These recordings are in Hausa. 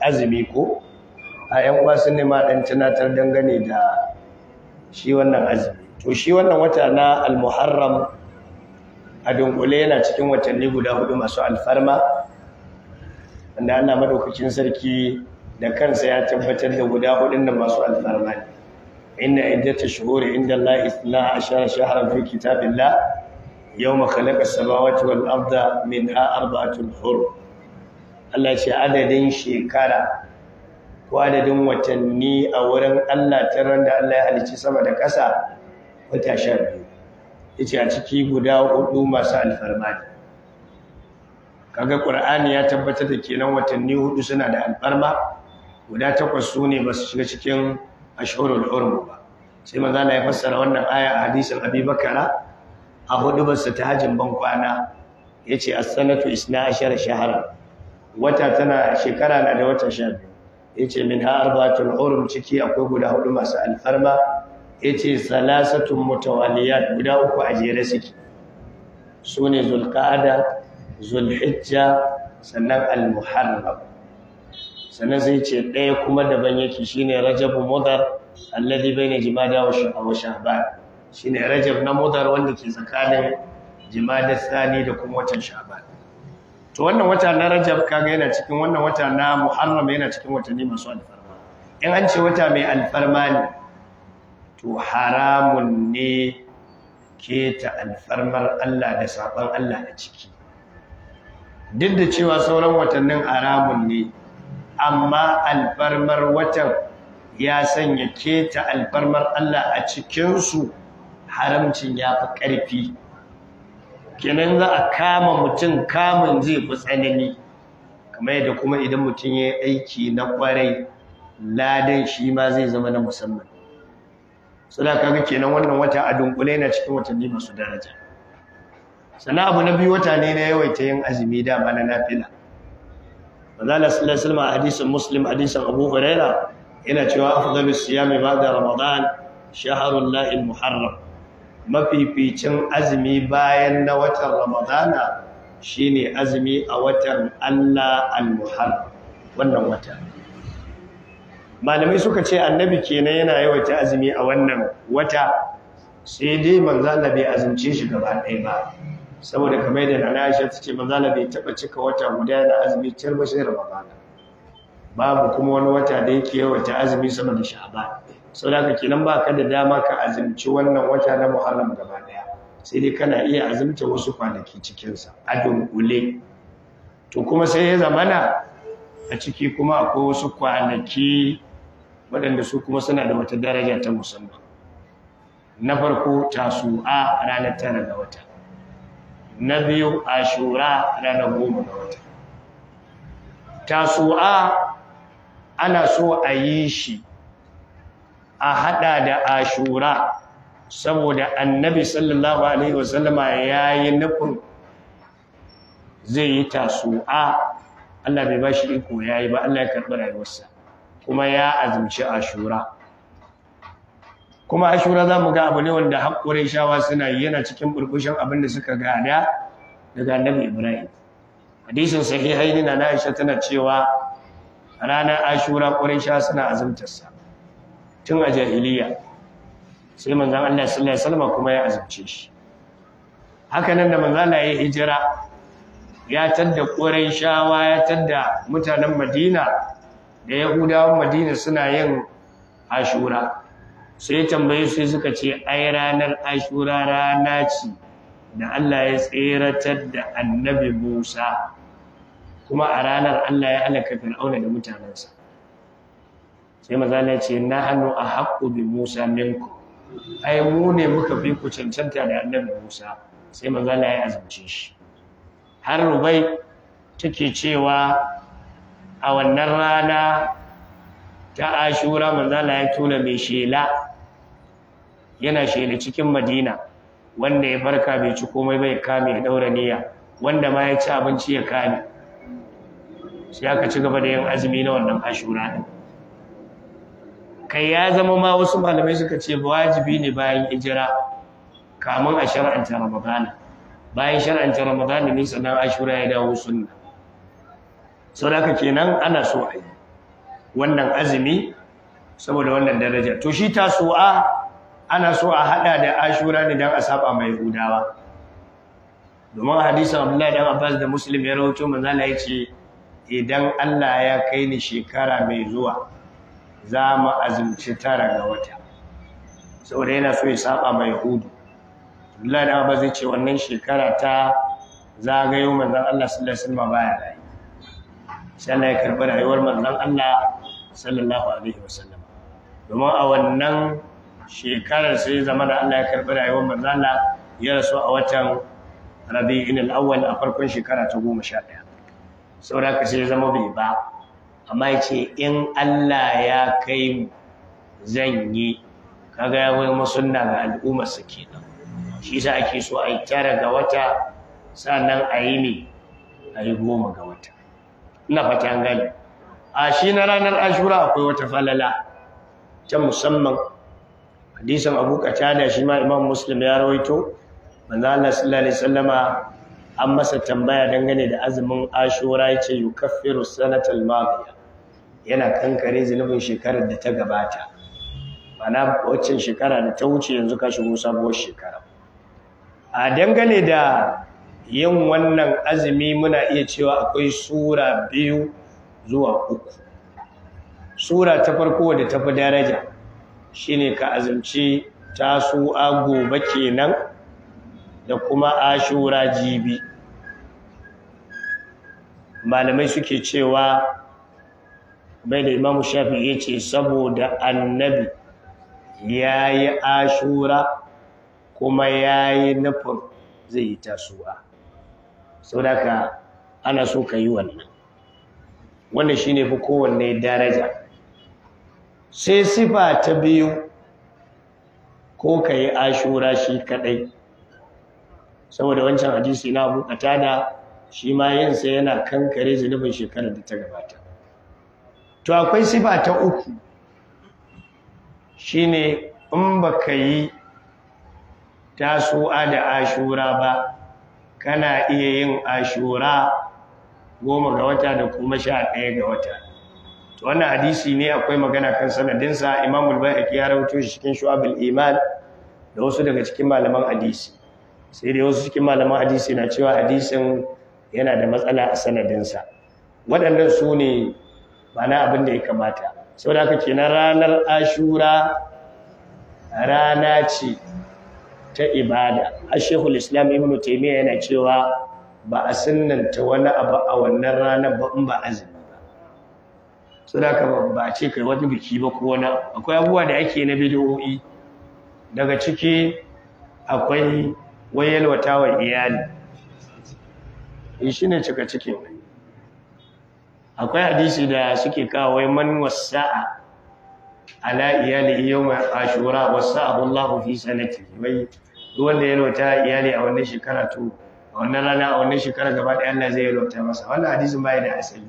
azumi ko a yan uwa sun nema dan tunatar dangane da shi wannan azumi to shi wannan wata na al-muharram a dunkule yana cikin watanni guda hudu masu alfarma wanda Allah madaukakin sarki da kansa ya tabbatar da guda hudun da masu alfarma ne inna iddata shuhuri inda Allah isna ashara shahran fi kitabillah yawma khalaqa as-samawati wal arda minha arba'atun hurum Allah ce adadin shekara ko adadin watanni a wurin Allah ta ran da Allah ya halicci sama da ƙasa wata sha biyu yace a ciki guda hudu masu alfarma ne kaga Qur'ani ya tabbatar da kenan watanni hudu suna da alfarma guda takwas su ne ba su shiga cikin ashhurul hurum ba sai manzo Allah ya fassara wannan aya a hadisin Abi Bakara a hudu ba su ta hajin ban kwana yace as-sanatu 12 shahran wata tana shekara na da wata sha biyu yace min ha arba'atul hurum ciki akwai guda hudu masu alfarma yace salasatun mutawaliyat guda uku a jere suke sune zulqa'ada zulhijja sannan almuharram sannan sai ce ɗaya kuma daban yake shine rajabu mudar alladhi baina jimada wa sha'ban shine rajab na mudar wanda ke tsakanin jimada thani da kuma watan sha'ban to wannan wata na rajab kaga yana cikin wannan wata na muharram yana cikin watanni masu alfarma in an ce wata mai alfarma ne to haramun ne keta alfarmar Allah da saban Allah a ciki duk da cewa sauran watannin haramun ne amma alfarmar watan ya sanya keta alfarmar Allah a cikinsu haramcin ya fi ƙarfi kenan za a kama mutum kamun zai fi tsanani kamar yadda kuma idan mutum ya yi aiki na kwarai ladan shi ma zai zama na musamman suna kaga kenan wannan wata a dunkule na cikin watanni masu daraja sannan abu na biyu wata ne na yawaita yin azumi dama na nafila manzala sallallahu alaihi wasallam hadisin muslim hadisin abu huraira yana cewa afdalus siyami ba'da ramadan shahrul la'il muharram mafificin azumi bayan na watan ramadana shine azumi a watan Allah al-muharram wannan wata malamai suka ce annabi kenan yana yawaita azumi a wannan wata sai dai manzo Allah bai azumce shi gaba ɗaya ba saboda kamar da Nana Aisha ta ce manzo Allah bai taba cika wata guda yana azumi tar ba sai ramadana babu kuma wani wata da yake yawaita azumi sama da sha'ban sau da kenan ba ka da dama ka azumci wannan wata na muharram gaba daya sai dai kana iya azumta wasu kwanaki cikinsa a dunkule to kuma sai ya zamana a ciki kuma akwai wasu kwanaki waɗanda su kuma suna da wata daraja ta musamman na farko tasu'a ranar tara ga wata na biyu ashura ranar goma ga wata tasu'a ana so a yi shi a hada da ashura saboda annabi sallallahu alaihi wasallama yayi nufin zai yi tasu'a Allah bai bashi iko yayi ba Allah ya karɓi rayuwarsa kuma ya azumci ashura kuma ashura zamu ga abu ne wanda haƙurin shawa suna yi yana cikin burbushin abin da suka gada daga annabi Ibrahim hadisin sahihaini na Aisha tana cewa ranar ashura ƙurin shawa suna azumtarsa tun a jahiliya sai manzan Allah sallallahu alaihi wasallam kuma ya azumce shi haka nan da manzan Allah ya hijira ya tadda shawa ya tadda mutanen Madina da Yahudawan Madina suna yin Ashura sai tambaye su suka ce ai ranar Ashura rana ce da Allah ya tseratar da Annabi Musa kuma a ranar Allah ya halaka Fir'auna da mutanensa sai mazala ce na hannu a haƙƙo bi musa minku ai mu ne muka fi ku cancanta da annabi musa sai mazala ya azumce shi har rubai take cewa a wannan rana ta ashura mazala ya tuna mai shela yana shela cikin madina wanda ya farka bai ci komai bai kame ya daura niyya wanda ma ya ci abinci ya kame sai aka ci gaba da yin azumi na wannan ashura din kai ya zama ma wasu malamai suka ce wajibi ne bayan hijira kamun a shar'anta ramadana bayan shar'anta ramadana ne sannan ashura ya dawo sunna sau da kenan ana so a yi wannan azumi saboda wannan daraja to shi tasu'a ana so a hada da ashura ne dan a saba mai hudawa domin hadisin Abdullahi dan Abbas da Muslim ya rawaito manzo Allah yace idan Allah ya kai ni shekara mai zuwa za mu azumci tara ga wata saboda yana so ya saba mai hudu Abdullahi dan Abbas yace wannan shekara ta zagayo manzon Allah sallallahu alaihi wasallam baya rayu sai Allah ya karbi rayuwar manzon Allah sallallahu alaihi wasallam domin a wannan shekarar sai zama da Allah ya karbi rayuwar manzon Allah ya rasu a watan Rabi'in al-awwal a farkon shekara ta 11 saboda ka sai zama bai ba amma yace in Allah ya kai mu zan yi kaga ya wai masunna ga al'ummar sa kenan shi yasa ake so a yi tara ga wata sannan a yi ne a yi goma ga wata ina fata gani a shi na ranar ashura akwai wata falala ta musamman hadisin abu katada shi ma imam muslim ya rawaito manzo Allah sallallahu alaihi wasallama an masa tambaya dangane da azumin ashura yace yukaffiru sanatal madiya yana kankare zunubin shekarar da ta gabata mana waccan shekara da ta wuce yanzu ka shigo sabuwar shekara a dangane da yin wannan azumi muna iya cewa akwai sura biyu zuwa uku sura ta farko da ta fi daraja shine ka azumci tasu'a gobe kenan da kuma ashura jibi malamai suke cewa bai da imamu shafi ya ce saboda annabi ya yi ashura kuma ya yi nufin zai yi tasu'a sau da ka ana so ka yi wannan wannan shi ne fi kowanne daraja sai sifa ta biyu ko ka yi ashura shi kadai saboda wancan hadisi na abu da shi ma yinsa yana kankare zunubin shekarar da ta gabata to akwai sifa ta uku shine in baka yi tasu'a da ashura ba kana iya yin ashura goma ga wata da kuma sha ɗaya ga wata to wannan hadisi ne akwai magana kan sanadinsa imamul bayhaqi ya rawaito shi cikin shu'abul iman da wasu daga cikin malaman hadisi sai dai wasu cikin malaman hadisi na cewa hadisin yana da matsala a sanadinsa waɗannan su ne mana abin da ya kamata sau da aka ke na ranar ashura rana ce ta ibada a shekul islam ibn taimiyya yana cewa ba a sunanta wani abu a wannan ranar ba in ba azumi ba sau da aka ba a ce kai wani biki ba ko wani akwai abubuwa da ake na bidiyoyi daga ciki akwai wayalwata wa iyali shi ne cika cikin akwai hadisi da suke kawo wai man wasa'a ala iyali yawma ashura wasa'ahu Allahu fi sanati wai duk wanda ya lota iyali a wannan shekara to a wannan rana a wannan shekara gaba ɗaya Allah zai lota masa wannan hadisin bai da asali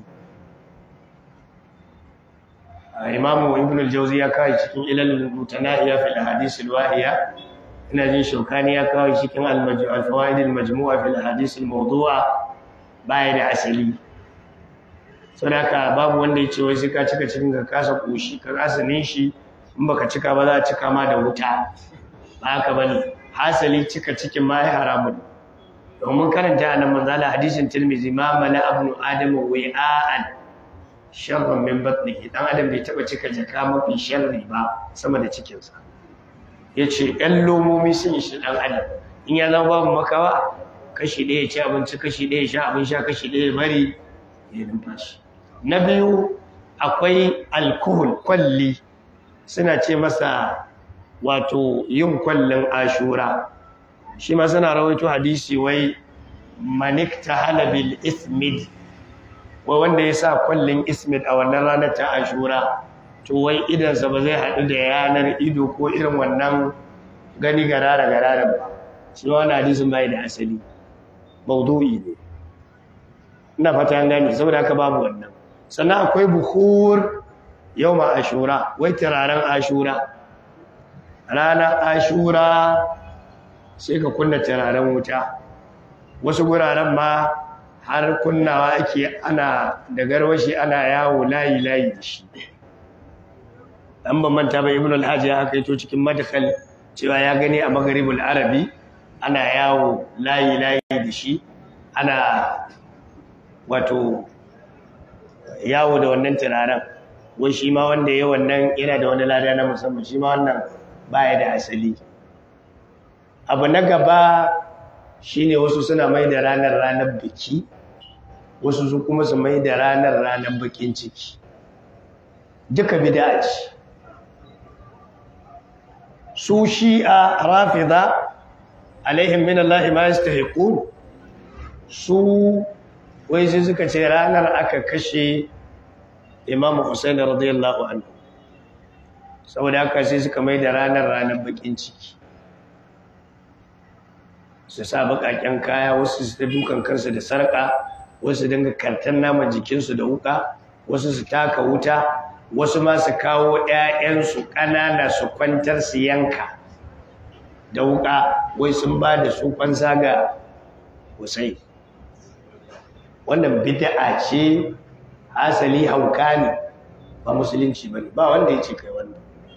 Imamu Ibn al-Jawzi ya kawo cikin ilal mutanahiya fil ahadith al-wahiya ina jin shaukani ya kawo cikin al-fawaid al-majmu'a fil ahadith al-mawdu'a bai da asali sadaka babu wanda ya ce wai sai ka cika cikin ka kasa koshi ka kasa nishi in baka cika ba za a cika ma da wuta ba haka bane hasali cika cikin ma ya haramun domin karanta a nan manzala hadisin tirmizi ma mala abnu adamu wai'an sharrun min batnihi dan adam bai taba cika jaka mafi sharri ba sama da cikinsa yace ɗan lomomi sun yi shi dan adam in ya zama babu makawa kashi ɗaya ci abinci kashi ɗaya sha abin sha kashi ɗaya bari ya numfashi na biyu akwai alkohol kwalli suna ce masa wato yin kwallon ashura shi ma suna rawaito hadisi wai manik ta halabil ismid wai wanda ya sa kwallon ismid a wannan ranar ta ashura to wai idansa ba zai haɗu da yanar ido ko irin wannan gani garara garara ba shi wani hadisin bai da asali maudu'i ne ina fata gani saboda haka babu wannan sannan akwai buhur yau ma ashura wai turaren ashura ranar ashura sai ka kunna turaren wuta wasu guraren ma har kunnawa ake ana da garwashi ana yawo layi-layi da shi an ban manta ba ibn al-hajj ya aka to cikin madkhal cewa ya gani a maghribul arabi ana yawo layi layi da shi ana wato yawo da wannan turaren wai shi ma wanda ya wannan yana da wani lada na musamman shi ma wannan baya da asali abu na gaba shine wasu suna mai da ranar ranar biki wasu su kuma su mai da ranar ranar bakin ciki duka bid'a ce su shi'a rafida alaihim min Allah ma yastahiqun su wai sai suka ce ranar aka kashe Imam Hussein radiyallahu anhu saboda haka sai suka mai da ranar ranar bakin ciki su sa bakaken kaya wasu su ta dukan kansu da sarka wasu dinga kartan naman jikinsu da wuka wasu su taka wuta wasu ma su kawo ƴaƴansu ƙanana su kwantar su yanka da wuka wai sun ba da su kwansa ga Hussein wannan bid'a ce asali hauka ne ba musulunci bane ba wanda ya ce kai wannan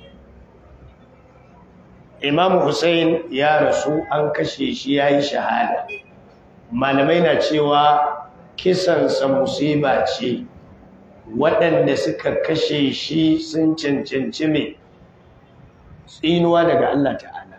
Imam Hussein ya rasu an kashe shi yayi shahada malamai na cewa kisansa musiba ce waɗanda suka kashe shi sun cancanci mai tsinuwa daga Allah ta'ala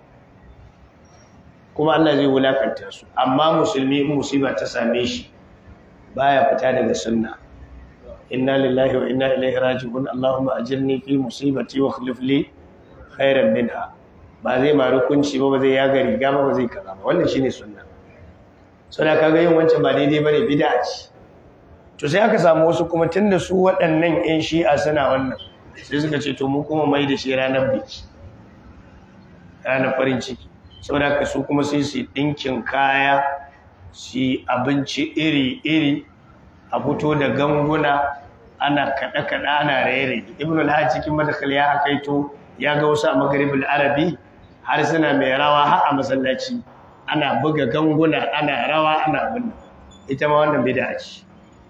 kuma Allah zai wulakanta su amma musulmi in musiba ta same shi baya fita daga sunna inna lillahi wa inna ilaihi raji'un allahumma ajirni fi musibati wa akhlif li khairan minha ba zai maru kunci ba ba zai yaga riga ba ba zai kaza ba wannan shine sunna suna kaga yin wancan ba daidai bane bid'a ce to sai aka samu wasu kuma tunda su waɗannan ƴan shi'a suna wannan sai suka ce to mu kuma mai da shi ranar biki ranar farin ciki saboda haka su kuma sai su ɗinkin kaya su abinci iri-iri a fito da ganguna ana kaɗe-kaɗe ana raye ibn al cikin madakal ya hakaito ya ga wasu a magaribin arabi har suna mai rawa har a masallaci ana buga ganguna ana rawa ana abin ita ma wannan bid'a ce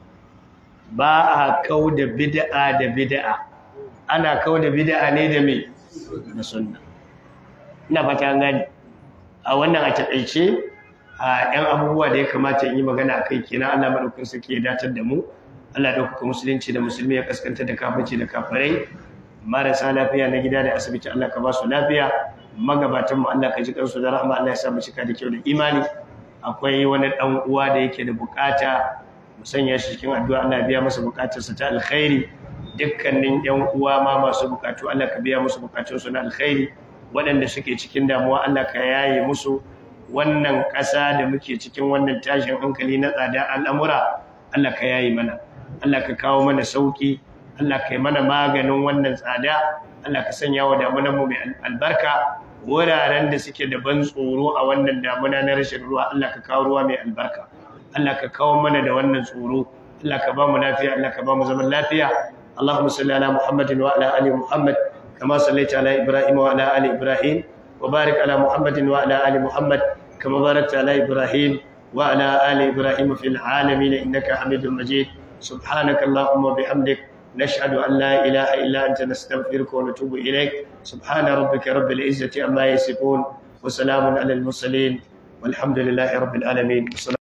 ba a kau da bid'a da bid'a ana kau da bid'a ne da mai da sunna ina fata gani a wannan a taƙaice a ‘yan abubuwa da ya kamata in yi magana a kai kenan Allah maɗaukar sarki ya datar da mu Allah ɗaukaka musulunci da musulmi ya kaskanta da kafirci da kafirai marasa lafiya na gida da asibiti Allah ka ba su lafiya magabatan mu Allah ka ji kansu da rahama Allah ya sa mu cika da kyau da imani akwai wani ɗan uwa da yake da bukata mu sanya shi cikin addu'a Allah biya masa bukatarsa ta alkhairi dukkanin ‘yan uwa ma masu bukatu Allah ka biya musu bukatunsu na alkhairi waɗanda suke cikin damuwa Allah ka yaye musu wannan ƙasa da muke cikin wannan tashin hankali na tsada al'amura Allah ka yayi mana Allah ka kawo mana sauƙi Allah ka yi mana maganin wannan tsada Allah ka sanya wa damunanmu mai albarka wuraren da suke da ban tsoro a wannan damuna na rashin ruwa Allah ka kawo ruwa mai albarka Allah ka kawo mana da wannan tsoro Allah ka ba mu lafiya Allah ka ba mu zaman lafiya Allahumma salli ala Muhammadin wa ala ali Muhammad kama sallaita ala Ibrahim wa ala ali Ibrahim وبارك على محمد وعلى آل محمد كما باركت على إبراهيم وعلى آل إبراهيم في العالمين إنك حميد مجيد سبحانك اللهم وبحمدك نشهد أن لا إله إلا أنت نستغفرك ونتوب إليك سبحان ربك رب العزة عما يصفون وسلام على المرسلين والحمد لله رب العالمين